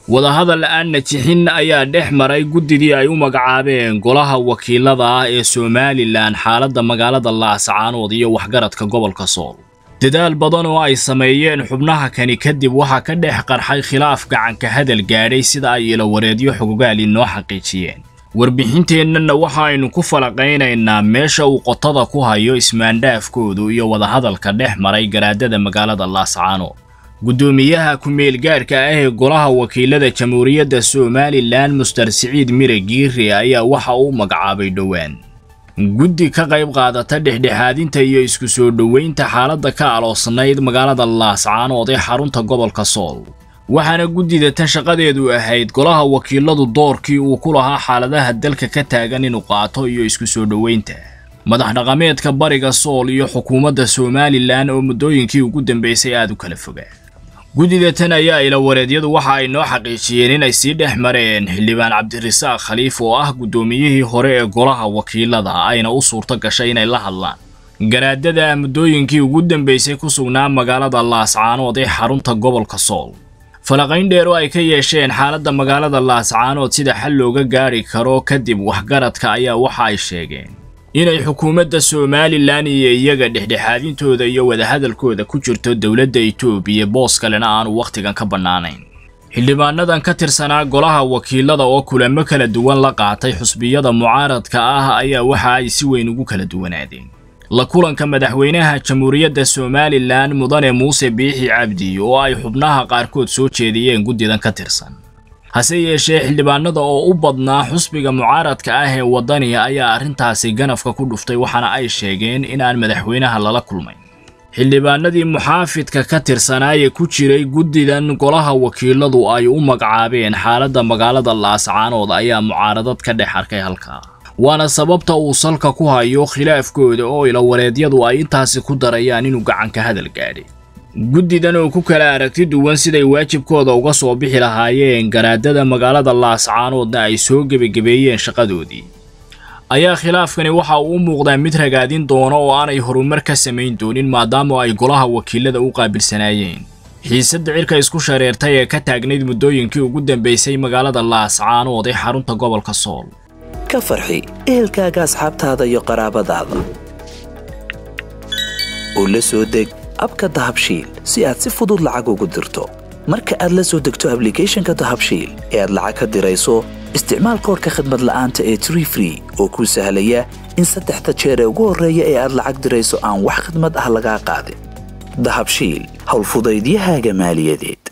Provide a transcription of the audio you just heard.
wadahadal la-aan najixin ayaa dhex maray guddidii ay u magacaabeen golaha wakiilada ah ee somalilan xaaladda magaalada laascaanood iyo waxgaradka gobolka sool dadaal badan oo ay sameeyeen xubnaha kani kadib waxaa ka dhex qarxay khilaaf gacanka hadal gaadhay sida ay ilawareedyo xogogaali noo xaqiijiyeen warbixinteennana waxa aynu ku falaqaynaynaa meesha uu qotada ku hayo ismaandhaafkoodu iyo wadahadalka dhex maray garaadada magaalada laascaanood guddoomiyaha ku-meelgaadhka ah ee golaha wakiilada jamhuuriyadda somalilan muster siciid mire giire ayaa waxa uu magacaabay dhowaan guddi ka qayb qaadata dhexdhexaadinta iyo isku soo dhoweynta xaaladda ka aloosnayd magaalada laascaanood ee xarunta gobolka sool waxaana guddida tan shaqadeedu ahayd golaha wakiiladu doorkii uu ku lahaa xaaladaha dalka ka taagan inuu qaato iyo isku soo dhoweynta madax dhaqameedka bariga sool iyo xukuumadda somalilan oo muddooyinkii ugu dambaysay aada u kala fogaa guddida tan ayaa ilawareedyadu waxa ay noo xaqiijiyeen inay sii dhex mareen xildhibaan cabdirasaaq khaliif oo ah guddoomiyihii hore ee golaha wakiilada ayna u suurto gashay inay la hadlaan garaadada muddooyinkii ugu dambaysay ku sugnaa magaalada laascaanood ee xarunta gobolka sool falaqayn dheer oo ay ka yeesheen xaaladda magaalada laascaanood sida xal looga gaadhi karo kadib waxgaradka ayaa waxa ay sheegeen inay xukuumadda somalilan iyo iyaga dhexdhexaadintooda iyo wadahadalkooda ku jirto dowladda etoobiya boos kalena aanu wakhtigan ka bannaanayn xildhibaanadan ka tirsanaa golaha wakiilada oo kulamo kala duwan la qaatay xusbiyada mucaaradka ah ayaa waxa ay si weyn ugu kala duwanaadeen la kulanka madaxweynaha jamhuuriyadda somalilan mudane muuse biixi cabdi oo ay xubnaha qaarkood soo jeediyeen guddidan ka tirsan hase yeeshee xildhibaanada oo u badnaa xusbiga mucaaradka ah ee waddaniga ayaa arrintaasi ganafka ku dhuftay waxaana ay sheegeen inaan madaxweynaha lala kulmayn xildhibaanadii muxaafidka ka tirsanaaye ku jiray guddidan golaha wakiiladu ay u magacaabeen xaaladda magaalada laascaanood ayaa mucaaradad ka dhex arkay halkaa waana sababta uu salka ku hayo khilaafkooda oo ilawareedyadu ay intaasi ku darayaan inuu gacanka hadal gaadhay guddidan oo ku kala aragti duwan siday waajibkooda uga soo bixi lahaayeen garaadada magaalada laascaanoodna ay soo gebagebeeyeen shaqadoodii ayaa khilaafkani waxa uu u muuqdaa mid ragaadin doono oo aanay horumar ka samayn doonin maadaama ay golaha wakiilada u qaabilsanaayeen xiisadda cirka isku shareertay ee ka taagnayd muddooyinkii ugu dambaysay magaalada laascaanood ee xarunta gobolka sool ka farxi ehelkaaga asxaabtaada iyo qaraabadaada oo la soo deg abka dahabshiil si aad si fudud lacag ugu dirto marka aad la soo degto ablicathonka dahabshiil ee aad lacag ka dirayso isticmaal koorka khadmad la'aanta ee tree free oo kuu sahlaya in saddexda jeer ee ugu horreeya ee aad lacag dirayso aan wax khadmad ah lagaa qaadin dahabshiil howlfudaydiyahaaga maaliyadeed